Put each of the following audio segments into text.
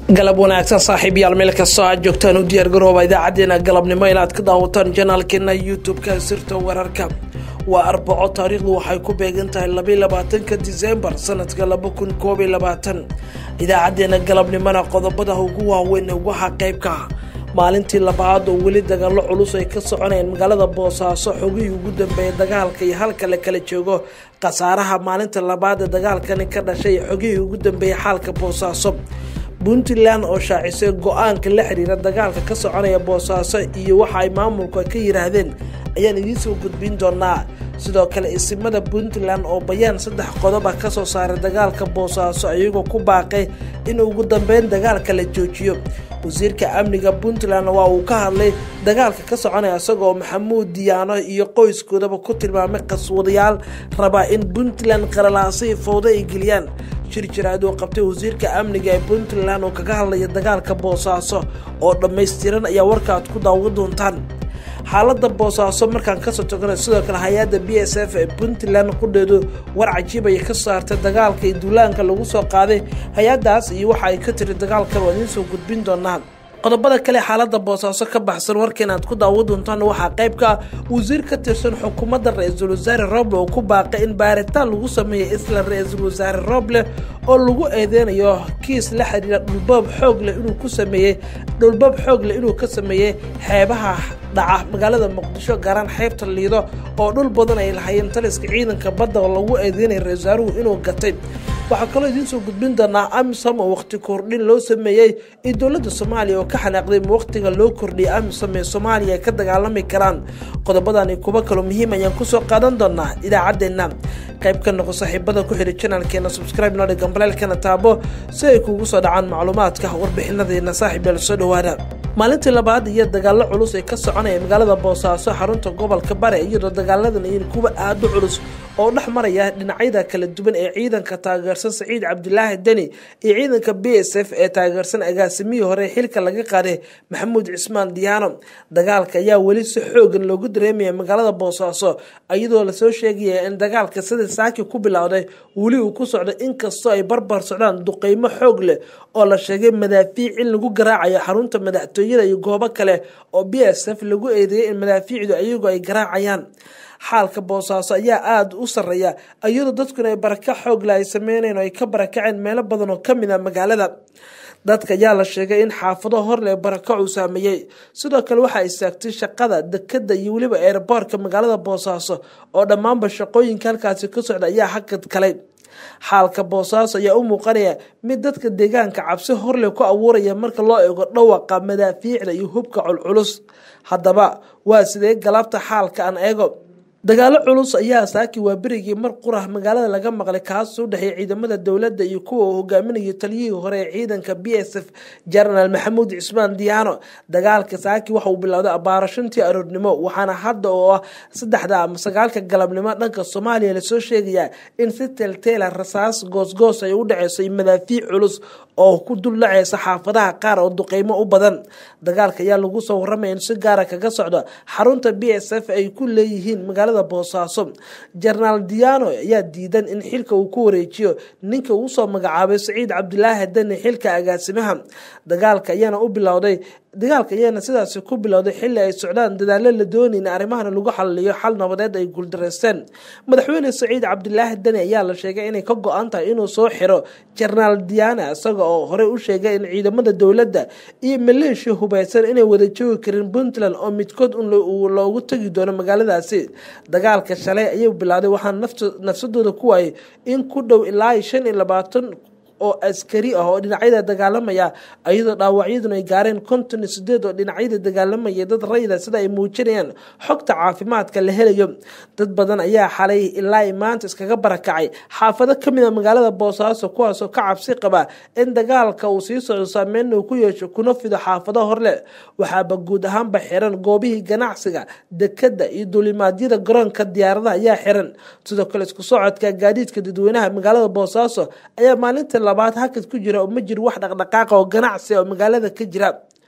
galab wanaagsan saaxiibayaal meel kastoo aad joogtaan u diyaargarooba idaacadeena galabnimo inaad ka daawataan janaalkeena youtube-ka sirta wararka waa arbaco taariikhdu waxay ku beegan tahay labaiy labaatanka disembar sanadka laba kun koob iyo labaatan idaacadeena galabnimona qodobada ugu waaweyn waxaa qeybka ah maalintii labaad oo weli dagaalo culus ay ka soconayeen magaalada boosaaso xogihii ugu dambeeya dagaalka iyo halka la kala joogo khasaaraha maalinta labaad ee dagaalkani ka dhashay xogihii ugu dambeeyay xaalka boosaaso puntland oo shaacisay go-aanka la xiriira dagaalka ka soconaya boosaaso iyo waxa ay maamulku ka yiraahdeen ayaan idiinsoo gudbin doonaa sidoo kale isimada puntland oo bayaan saddex qodoba kasoo saaray dagaalka boosaaso iyagoo ku baaqay in ugu dambeyn dagaalka la joojiyo wasiirka amniga puntland waa uu ka hadlay dagaalka ka soconaya isagoo maxamuud diyaano iyo qoyskoodaba ku tilmaamay qaswadayaal rabaa in puntland qaralaasay fowdo ay geliyaan shirjiraad uu qabtay wasiirka amniga ee puntland oo kaga hadlaya dagaalka boosaaso oo dhammaystiran ayaa warkaaad ku daawan doontaan xaalada boosaaso markaan kasoo togana sidoo kale hay-adda b s f ee puntland qudheedu war cajiib ay ka saartay dagaalka iyo duulaanka lagu soo qaaday hay-adaas iyo waxa ay ka tiri dagaalkan waa idiin soo gudbin doonaa qodobada kale xaalada boosaaso ka baxsan warkan aad ku daawan doontaan waxaa qeybka wasiir ka tirsan xukuumadda ra-iisul wasaare roble oo ku baaqay in baaritaan lagu sameeya isla ra-iisul wasaare roble oo lagu eedeynayo kiis la xiriira dhulbab xoogle inuu ku sameeyey dhulbab xoogle inuu ka sameeyey xeebaha dhaca magaalada muqdisho gaaraan xeebta liido oo dhul badan ay lahayeen taliska ciidanka badda oo lagu eedeynaya ra-isul wasaaruhu inuu gatay waxaa kaloo idiin soo gudbin doonaa amisom oo waqti kordhin loo sameeyey iyo dowladda soomaaliya oo ka xanaaqday ma waqtiga loo kordhiyay amisom ee soomaaliya ay ka dagaalami karaan qodobadani kuwo kaloo muhiim ayaan kusoo qaadan doonaa idaacaddeenna qayb ka noqo saaxiibada ku xidhi janaalkeena subscribe noo dhigan baleelkana taabo si ay kuugu soo dhacaan macluumaadka warbixinadeena saaxiib yeel soo dhawaada maalintii labaad iyo dagaalo culus ee ka soconaya magaalada boosaaso xarunta gobolka bare iyadoo dagaaladan iyo kuwa aada u culus oo dhex maraya dhinacyada kala duwan ee ciidanka taageersan saciid cabdilaahi deni iyo ciidanka b s f ee taageersan agaasimihii hore xilka laga qaaday maxamuud cismaan diyaano dagaalka ayaa weli si xoogan loogu dareemaya magaalada boosaaso iyadoo lasoo sheegaya in dagaalka sida saaki ku bilowday weli uu ku socdo inkastoo ay barbar socdaan duqeymo xoog leh oo la sheegay madaafiic in lagu garaacayo xarunta madaxtooyada iyo goobo kale oo b s f lagu eedeeyay in madaafiicdu iyagu ay garaacayaan xaalka boosaaso ayaa aada u sareeya iyadoo dadkuna ay baraka xoogle ay sameyneen oo ay ka barakaceen meelo badan oo kamid a magaalada dadka ayaa la sheegay in xaafado horle barako uu saameeyey sidoo kale waxaa istaagtay shaqada dekada iyo weliba eeraboorka magaalada boosaaso oo dhammaanba shaqooyinka halkaasi ka socda ayaa hakad kalay xaalka boosaaso ayaa u muuqanaya mid dadka deegaanka cabsi horle ku abuuraya marka loo eego dhawaqa madaafiicda iyo hubka culculus haddaba waa sidee galaabta xaalka aan eego dagaalo culus ayaa saaki waa berigii mar qurah magaalada laga maqlay kaas u dhexeeya ciidamada dowladda iyo kuwa uu hogaaminayay taliyihii hore ee ciidanka b s f jenaraal maxamuud cismaan diyaano dagaalka saaki waxa uu bilowday abaaro shantii aroornimo waxaana hadda oo ah saddexda ama sagaalka galabnimo dhanka soomaaliya lasoo sheegayaa in si teelteela rasaas goosgoos ay u dhaceyso iyo madaafiic culus oo ku dul dhaceysa xaafadaha qaar oo duqeymo u badan dagaalka ayaa lagu soo waramaya in si gaara kaga socdo xarunta b s f ay ku leeyihiin magaalada boosaaso jenaraal diyaano ayaa diidan in xilka uu ku wareejiyo ninka uu soo magacaabay saciid cabdilaahi deni xilka agaasimaha dagaalka ayaana u bilowday dagaalka ayaana sidaasi ku bilowday xilli ay socdaan dadaalo la doonay in arrimahana lagu xaliliyo xal nabadeed ay guuldareysteen madaxweyne saciid cabdilaahi deni ayaa la sheegay inay ka go-an tahay inuu soo xiro jenaraal diyaana isaga oo horey u sheegay in ciidamada dowladda iyo maleeshiya hubaysan inay wada joogi karin puntland oo midkood loogu tegi doono magaaladaasi dagaalka shalay ayay bilowday waxaana nafsadooda ku waayay in ku dhow ilaa shan iyo labaatan oo askari ah oo dhinacyada dagaalamaya iyadoo dhaawacyaduna ay gaareen konton iyo sideed oo dhinacyada dagaalamaya dad rayida sida ay muujinayaan xogta caafimaadka la helayo dad badan ayaa xalay ilaa maanta iskaga barakacay xaafado kamid a magaalada boosaaso kuwaasoo ka cabsi qaba in dagaalka uu sii socdo saameyn uu ku yeesho kuna fido xaafado horle waxaaba guud ahaanba xiran goobihii ganacsiga dekada iyo duulimaadyada garoonka diyaaradaha ayaa xiran sidoo kale isku socodka gaadiidka dadweynaha magaalada boosaaso ayaa maalinta labaad hakad ku jira oo ma jiro wax dhaqdhaqaaqa oo ganacsi oo magaalada ka jira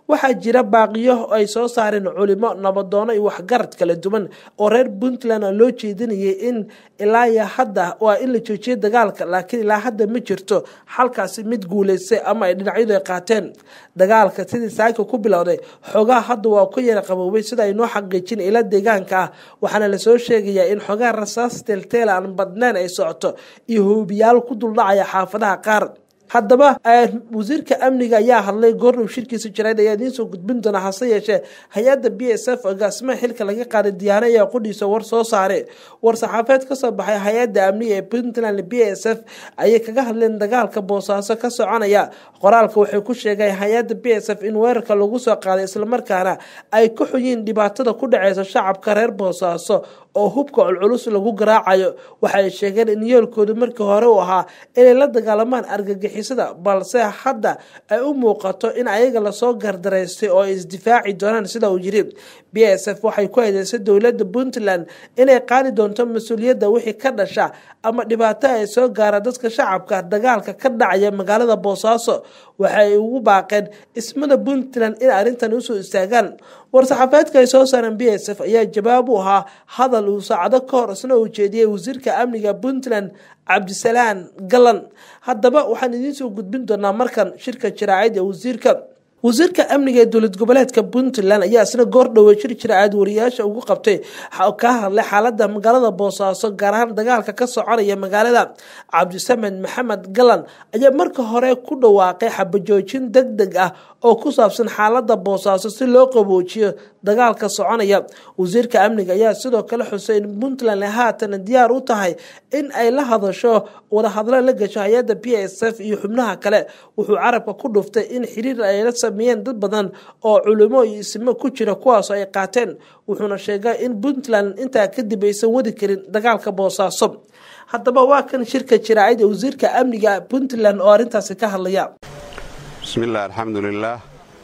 waxaa jira baaqiyo ay soo saareen culimo nabadoono iyo waxgarad kala duwan oo reer puntland loo jeedinayay in ilaa iyo hadda waa in la joojiyo dagaalka laakiin ilaa hadda ma jirto xalkaasi mid guuleystay ama ay dhinacyadu ay qaateen dagaalka sidii saaka ku bilowday xoogaha hadda waa ku yara qaboobay sida ay noo xaqiijin ila deegaanka ah waxaana lasoo sheegayaa in xoogaha rasaas teelteel aan badnayn ay socoto iyo hoobiyaal ku duldhacaya xaafadaha qaar haddaba wasiirka amniga ayaa hadlay goordhow shirkiisa jarayd ayaa idiin soo gudbin doona hase yeeshee hay-adda b s f agaasimaha xilka laga qaaday diyaano ayaa qudhiisa war soo saare war saxaafeed kasoo baxay hay-adda amniga ee puntland b s f ayay kaga hadleen dagaalka boosaaso ka soconaya qoraalka waxay ku sheegeen hay-adda b s f in weerarka lagu soo qaaday islamarkaana ay ka xuyiin dhibaatada ku dhaceysa shacabka reer boosaaso oo hubka culculus lagu garaacayo waxay sheegeen in yoolkoodu markii hore u ahaa inay la dagaalamaan argagixisada balse hadda ay u muuqato in ayaga lasoo gardaraystay oo ay isdifaaci doonaan sida uu yiri b s f waxay ku eedeysay dowladda puntland inay qaadi doonto mas-uuliyadda wixii ka dhasha ama dhibaato ay soo gaara dadka shacabka dagaalka ka dhacaya magaalada boosaaso waxay ugu baaqeen ismada puntland in arrintan usoo istaagaan war-saxaafeedka ay soo saareen b s f ayaa jawaab u ahaa hadal uu saacado ka hor isna uu jeediyey wasiirka amniga puntland cabdisalaan galan haddaba waxaan idiin soo gudbin doonaa markan shirka jaraacid ee wasiirka wasiirka amniga ee dowlad goboleedka puntland ayaa isna goor dhowey shir jiraacad wariyaasha ugu qabtay ka hadlay xaalada magaalada boosaaso gaar ahaan dagaalka ka soconaya magaalada cabdisamed maxamed galan ayaa marka hore ku dhawaaqay xabajoojin deg deg ah oo ku saabsan xaalada boosaaso si loo qaboojiyo dagaalka soconaya wasiirka amniga ayaa sidoo kale xusay in puntland haatan diyaar u tahay in ay la hadasho wadahadlo la gasho hay-adda b s f iyo xubnaha kale wuxuu carabka ku dhuftay in xiriir ay la sameeyeen dad badan oo culimo iyo ismo ku jira kuwaasoo ay qaateen wuxuuna sheegay in puntland intaa kadib aysan wadi karin dagaalka boosaaso haddaba waa kan shirka jiraacid ee wasiirka amniga puntland oo arrintaasi ka hadlaya bismillaah alxamdulilaah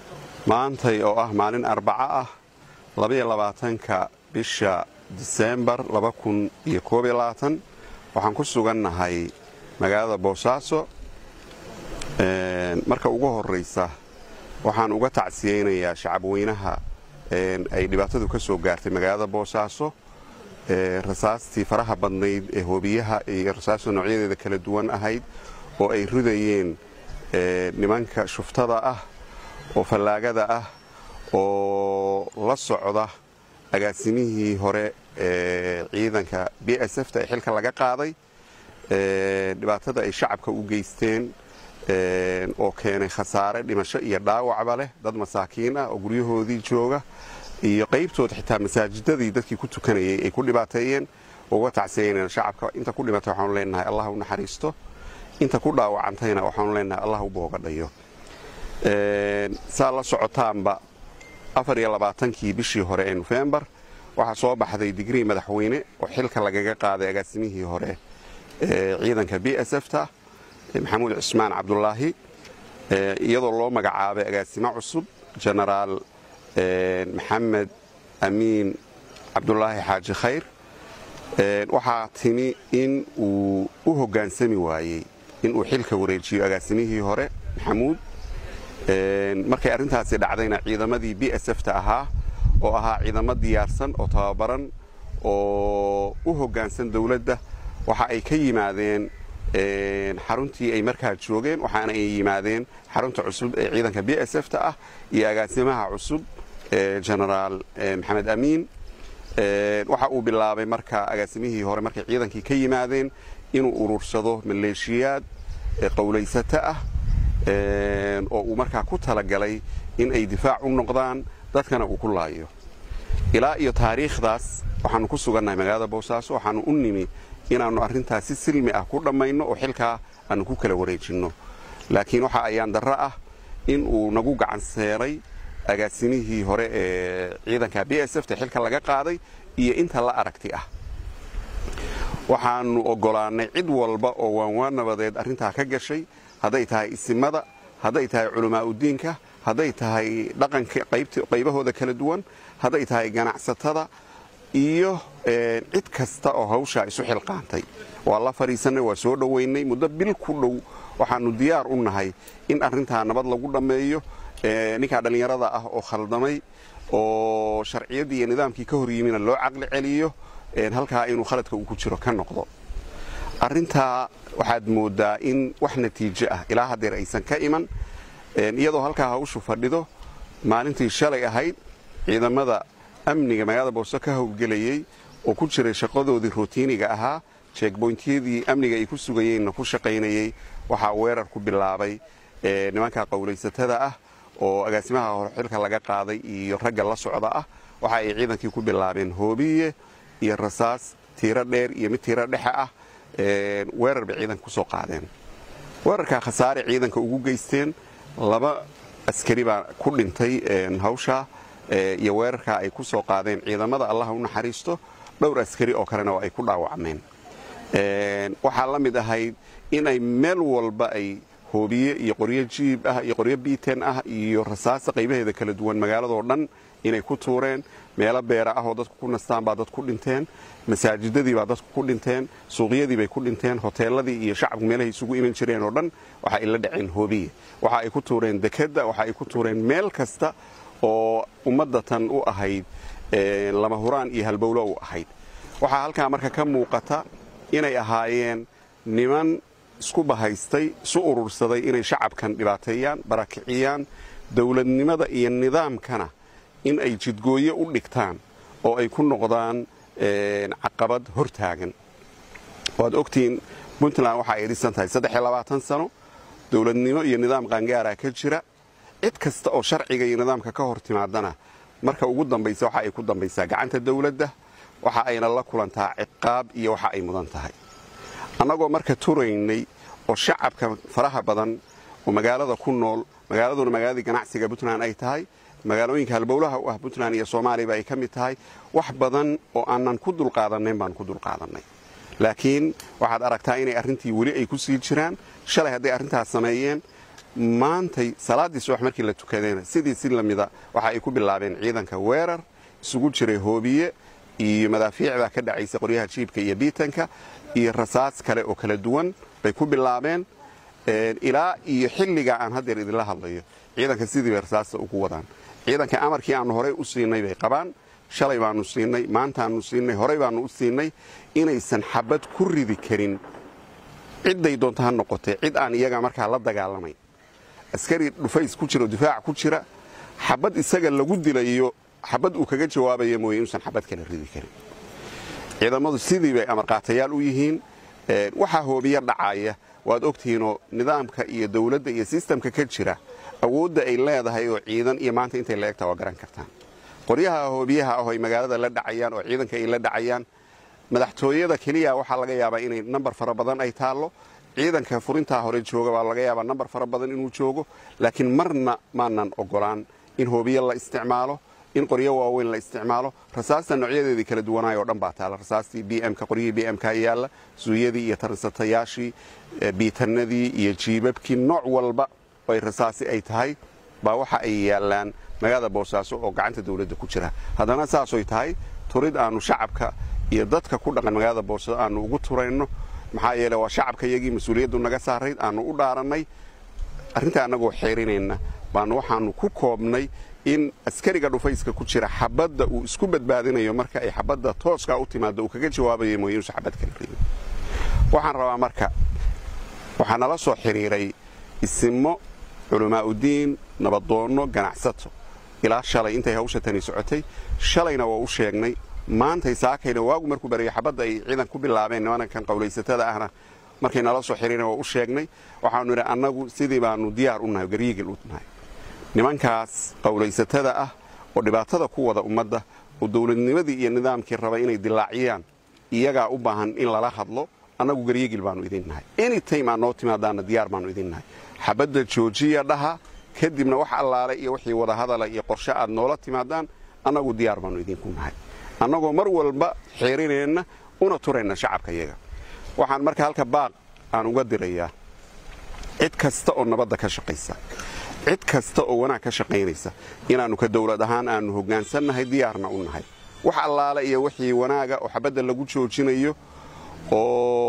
maantay oo ah maalin arbaco ah labaiyo labaatanka bisha diseembar laba kun iyo koob iyo labaatan waxaan ku sugannahay magaalada boosaaso marka ugu horraysa waxaan uga tacsiyeynayaa shacabweynaha ay dhibaatadu ka soo gaartay magaalada boosaaso rasaastii faraha badnayd ee hoobiyaha iyo rasaasta noocyadeeda kala duwan ahayd oo ay ridayeen nimanka shuftada ah oo fallaagada ah oo la socda agaasimihii hore ee ciidanka b s f ta ee xilka laga qaaday dhibaatada ay shacabka u geysteen oo keenay khasaare dhimasho iyo dhaawacba leh dad masaakiin ah oo guryahoodii jooga iyo qaybtood xitaa masaajidadii dadkii ku tukanayay ay ku dhibaateeyeen uga tacsiyeynayna shacabka inta ku dhimatay waxaanu leenahay allah u naxariisto inta ku dhaawacantayna waxaanu leenahay allah u boogadhayo saa la socotaanba afar iyo labaatankii bishii hore ee nofembar waxaa soo baxday digrii madaxweyne oo xilka lagaga qaaday agaasimihii hore ee ciidanka b s f ta maxamuud cismaan cabdulaahi iyadoo loo magacaabay agaasimo cusub jenaraal maxamed amiin cabdulaahi xaaji khayr waxaa timi in uu u hoggaansami waayey inuu xilka wareejiyo agaasimihii hore maxamuud markay arrintaasi dhacdayna ciidamadii b s f ta ahaa oo ahaa ciidamo diyaarsan oo tababaran oo u hoggaansan dowladda waxa ay ka yimaadeen xaruntii ay markaa joogeen waxaana ay yimaadeen xarunta cusub ee ciidanka b s f ta ah iyo agaasimaha cusub jenaraal maxamed amiin waxa uu bilaabay marka agaasimihii hore markay ciidankii ka yimaadeen inuu urursado maleeshiyaad qowlaysato ah oo uu markaa ku talagalay in ay difaac u noqdaan dadkana uu ku laayo ilaa iyo taariikhdaas waxaanu ku sugannahay magaalada boosaaso waxaanu u nimi inaannu arrintaas si silmi ah ku dhammayno oo xilkaa aanu ku kala wareejinno laakiin waxa ayaan darro ah in uu nagu gacan seeray agaasimihii hore ee ciidanka b s f ta xilka laga qaaday iyo inta la aragti ah waxaannu oggolaannay cid walba oo waanwaan nabadeed arrintaa ka gashay hadday tahay isimada hadday tahay culamaauddiinka hadday tahay dhaqanka qaybahooda kala duwan hadday tahay ganacsatada iyo cid kasta oo hawshaa isu xilqaantay waa la fadhiisannay waa soo dhowaynay muddo bil ku dhow waxaannu diyaar u nahay in arrintaa nabad lagu dhammeeyo ninkaa dhallinyarada ah oo khaldamay oo sharciyaddii iyo nidaamkii ka hor yimina loo caqli celiyo halkaa inuu khaladka uu ku jiro ka noqdo arrintaa waxaad mooddaa in wax natiijo ah ilaa haddeer aysan ka iman iyadoo halkaa hawshu fadhido maalintii shalay ahayd ciidamada amniga magaalada booso ka howlgelayey oo ku jiray shaqadoodii rotiiniga ahaa jeegboyntiyadii amniga ay ku sugayeenna ku shaqaynayey waxaa weerar ku bilaabay nimanka qowlaysatada ah oo agaasimaha horxilka laga qaaday iyo ragga la socda ah waxa ay ciidankii ku bilaabeen hoobiye iyo rasaas tiiro dheer iyo mid tiiro dhexe ah weerar bay ciidanka ku soo qaadeen weerarkaa khasaare ciidanka ugu geysteen laba askari baa ku dhintay hawshaa iyo weerarkaa ay ku soo qaadeen ciidamada allaha u naxariisto dhowr askari oo kalena oo ay ku dhaawacmeen waxaa la mid ahayd inay meel walba ay hoobiye iyo qoryo jiib ah iyo qoryo biiten ah iyo rasaasta qaybaheeda kala duwan magaaladoo dhan inay ku tuureen meelo beera ah oo dadku ku nastaan baa dad ku dhinteen masaajidadii baa dadku ku dhinteen suuqyadii bay ku dhinteen hoteeladii iyo shacabku meelahay isugu iman jireen oo dhan waxa ay la dhaceen hoobiye waxa ay ku tuureen dekedda waxa ay ku tuureen meel kasta oo ummadda tan u ahayd lama huraan iyo halbowlo u ahayd waxaa halkaa marka ka muuqata inay ahaayeen niman isku bahaystay isu urursaday inay shacabkan dhibaateeyaan barakiciyaan dowladnimada iyo nidaamkana in ay jidgooyo u dhigtaan oo ay ku noqdaan caqabad hortaagan waad ogtihiin puntland waxa ay dhisan tahay sano dowladnimo iyo nidaam qaangaaraa ka jira cid kasta oo sharciga iyo nidaamka ka hor timaadana marka ugu dambaysa waxa ay ku dambaysaa gacanta dawladda waxa ayna la kulantaa ciqaab iyo waxa ay mudan tahay annagoo marka turaynay oo shacabka faraha badan oo magaalada ku nool magaaladuna magaaladii ganacsiga puntland ay tahay magaalooyinka halbowlaha u ah puntland iyo soomaaliyaba ay ka mid tahay wax badan oo aanan ku dulqaadannayn baan ku dulqaadannay laakiin waxaad aragtaa inay arrintii weli ay ku sii jiraan shalay hadday arrintaas sameeyeen maantay salaaddii subax markii la tukadeen sidii si lamida waxa ay ku bilaabeen ciidanka weerar isugu jiray hoobiye iyo madaafiic baa ka dhacaysa qoryaha jiibka iyo biitanka iyo rasaas kale oo kala duwan bay ku bilaabeen ilaa iyo xilliga aan haddeer idinla hadlayo ciidanka sidii bay rasaasta ugu wadaan ciidanka amarkii aannu horey u siinay bay qabaan shalay baannu siinay maantaannu siinay horey baannu u siinay inaysan xabad ku ridi karin cidday doonto ha noqotee cid aan iyaga markaa la dagaalamayn askari dhufays ku jira oo difaac ku jira xabad isaga lagu dilayo xabad uu kaga jawaabaya mooye inuusan xabad kala ridi karin ciidamadu sidii bay amarqaatayaal u yihiin waxaa hoobiya dhacaya waad ogtihiinoo nidaamka iyo dawladda iyo sistamka ka jira awoodda ay leedahay oo ciidan iyo maanta intay la egtaa waa garan kartaan qoryaha hoobiyaha ah oo ay magaalada la dhacayaan oo ciidanka ay la dhacayaan madaxtooyada keliya waxaa laga yaabaa inay nambar fara badan ay taallo ciidanka furintaa hore jooga waa laga yaabaa nambar fara badan inuu joogo laakiin marna maanan ogolaan in hoobiye la isticmaalo in qoryo waaweyn la isticmaalo rasaasta noocyadeedii kala duwanaay oo dhan baa taala rasaastii bmka qoryihii bmka yaalla suuyadii iyo taransatayaashii biitanadii iyo jiibabkii nooc walba ay rasaasi ay tahay baa waxa ay yaallaan magaalada boosaaso oo gacanta dawladda ku jira haddana saasoy tahay turid aannu shacabka iyo dadka ku dhaqan magaalada boosaaso aannu ugu turayno maxaa yeele waa shacabka iyagii mas-uuliyaddu naga saarayd aannu u dhaarannay arrintaa annagoo xeerinayna baanu waxaannu ku koobnay in askariga dhufayska ku jira xabadda uu isku badbaadinayo marka ay xabadda tooskaa u timaado uu kaga jawaabayo mooye inuusan xabad kala ridin waxaan rabaa marka waxaa nala soo xidhiiray isimo culamaauddiin nabadoonno ganacsato ilaa shalay intay hawsha tani socotay shalayna waa u sheegnay maantay saakayna waagu markuu barayay xabadda ay ciidan ku bilaabeen nimankan qowlaysatada ahna markay nala soo xidhiireen waa u sheegnay waxaanu idhi annagu sidii baannu diyaar u nahay garyiigil u nahay nimankaas qowlaysatada ah oo dhibaatada ku wada ummadda oo dawladnimadii iyo nidaamkii raba inay dilaaciyaan iyagaa u baahan in lala hadlo annagu garyegil baannu idin nahay anytime aad noo timaadaanna diyaar baannu idin nahay xabadda joojiya dhaha kadibna wax allaale iyo wixii wadahadala iyo qorshe aad noola timaadaan annagu diyaar baannu idinku nahay annagoo mar walba xeerinayna una turayna shacabka iyaga waxaan marka halka baaq aan uga dirayaa cid kasta oo nabadda ka shaqaysa cid kasta oo wanaag ka shaqaynaysa inaannu ka dawlad ahaan aannu hoggaansannahay diyaarna u nahay wax allaale iyo wixii wanaaga oo xabadda lagu joojinayo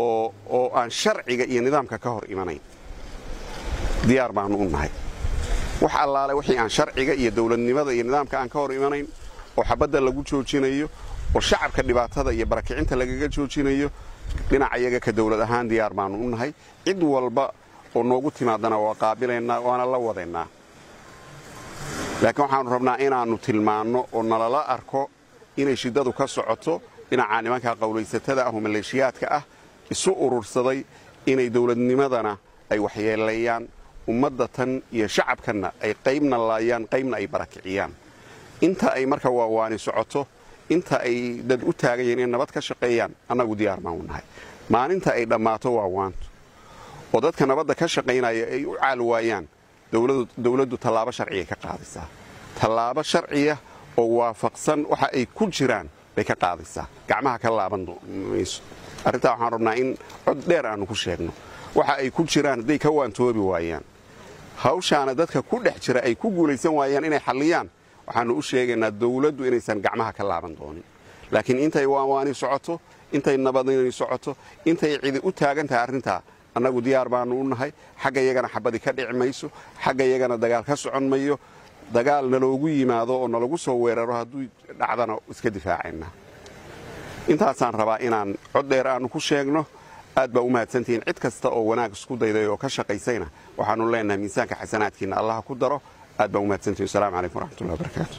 oo aan sharciga iyo nidaamka ka hor imanayn diyaar baannu u nahay wax allaale wixii aan sharciga iyo dowladnimada iyo nidaamka aan ka hor imanayn oo xabadda lagu joojinayo oo shacabka dhibaatada iyo barakicinta lagaga joojinayo dhinaca iyaga ka dowlad ahaan diyaar baannu u nahay cid walba oo noogu timaadana waa qaabilaynaa waana la wadaynaa laakiin waxaannu rabnaa inaannu tilmaanno oo nalala arko inay shiddadu ka socoto dhinaca nimanka qowlaysatada ah oo maleeshiyaadka ah isu urursaday inay dowladnimadana ay waxyeelayaan ummadda tan iyo shacabkanna ay qaybna laayaan qaybna ay barakiciyaan inta ay marka waawaani socoto inta ay dad u taagan yihiin in nabad ka shaqeeyaan annagu diyaar baan u nahay maalinta ay dhammaato waawaantu oo dadka nabadda ka shaqaynaya ay u caal waayaan dowladdu tallaabo sharciyay ka qaadaysaa tallaabo sharciya oo waafaqsan waxa ay ku jiraan bay ka qaadaysaa gacmaha ka laaban mayso arrintaa waxaan rabnaa in cod dheer aannu ku sheegno waxa ay ku jiraan hadday ka waantoobi waayaan hawshaana dadka ku dhex jira ay ku guulaysan waayaan inay xalliyaan waxaannu u sheegaynaa dawladdu inaysan gacmaha ka laaban doonin laakiin intay waanwaani socoto intay nabadini socoto intay cidi u taagan tahay arrintaa annagu diyaar baannu u nahay xagga yagana xabadi ka dhici mayso xagga yagana dagaal ka socon mayo dagaal naloogu yimaado oo nalagu soo weeraro hadduu dhacdana iska difaacayna intaasaan rabaa inaan cod dheer aannu ku sheegno aad baa u mahadsantihiin cid kasta oo wanaag isku dayday oo ka shaqaysayna waxaannu leenahay miisaanka xasanaadkiinna allaha ku daro aad baa u mahadsantihin wasalaamu calaykum waraxmatullahi wabarakaatu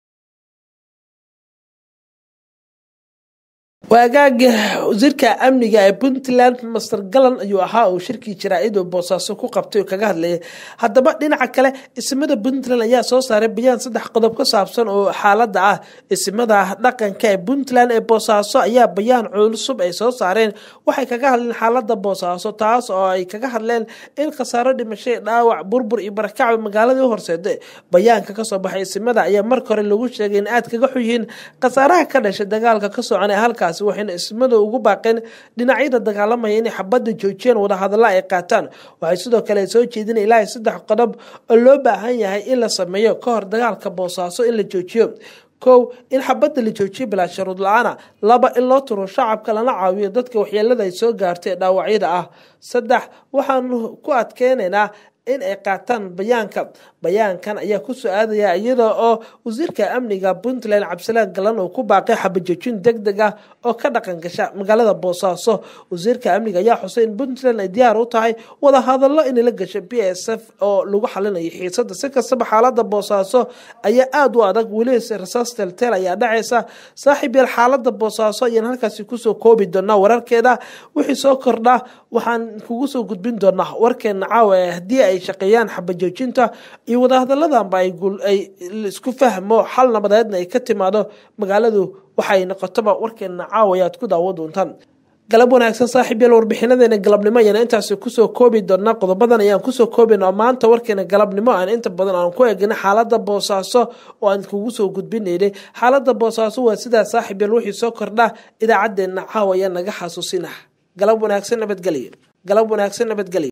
waagaaga wasiirka amniga ee puntland master galan ayuu ahaa uu shirkii jaraa'id oo boosaaso ku qabtay oo kaga hadlayay haddaba dhinaca kale isimada puntland ayaa soo saaray bayaan saddex qodob ka saabsan oo xaaladda ah isimada dhaqanka ee puntland ee boosaaso ayaa bayaan cusub ay soo saareen waxay kaga hadleen xaaladda boosaaso taas oo ay kaga hadleen in khasaaro dhimashay dhaawac burbur iyo barakacba magaaladii u horseeda bayaanka kasoo baxay isimada ayaa marka hore lagu sheegay in aad kaga xunyihiin khasaaraha ka dhashay dagaalka ka soconay halkaas waxayna ismada ugu baaqeen dhinacyada dagaalamaya inay xabadda joojiyaan wadahadalla ay qaataan waxay sidoo kale soo jeedina ilaahay saddex qodob oo loo baahan yahay in la sameeyo ka hor dagaalka boosaaso in la joojiyo kow in xabadda la joojiyo bilaa sharuud la-aana laba in loo turo shacabka lana caawiyo dadka waxyeelada ay soo gaartay ee dhaawacyada ah saddex waxaanu ku adkeynaynaa in ay qaataan bayaanka bayaankan ayaa ku soo aadaya iyada oo wasiirka amniga puntland cabdisalaan galan uu ku baaqay xabajoojin deg deg ah oo ka dhaqan gasha magaalada boosaaso wasiirka amniga ayaa xusay in puntland ay diyaar u tahay wada hadallo inay la gasho b s f oo lagu xalinayo xiisada si kastaba xaalada boosaaso ayaa aada u adag weliba rasaas telteel ayaa dhacaysa saaxiib yael xaalada boosaaso ayaan halkaasi kusoo koobi doonaa wararkeeda wixii soo kordha waxaan kugu soo gudbin doonaa warkeena caawa haddii ay shaqeeyaan xabajoojinta iyo wadahadalladanba ay isku fahmo xal nabadeedna ay ka timaado magaaladu waxay noqotoba warkeena caawa ayaad ku daawo doontaan galab wanaagsan saaxiib yael warbixinadeena galabnimo ayaan intaasi kusoo koobi doonaa qodobadan ayaan kusoo koobina maanta warkeena galabnimo aan inta badan aan ku egina xaalada boosaaso oo aan kugu soo gudbinaynay xaalada boosaaso waa sidaa saaxiib yael wixii soo kordha idaacadeena caawa ayaa naga xasuusina galab wanaagsan nabadgelyo galab wanaagsan nabadgelyo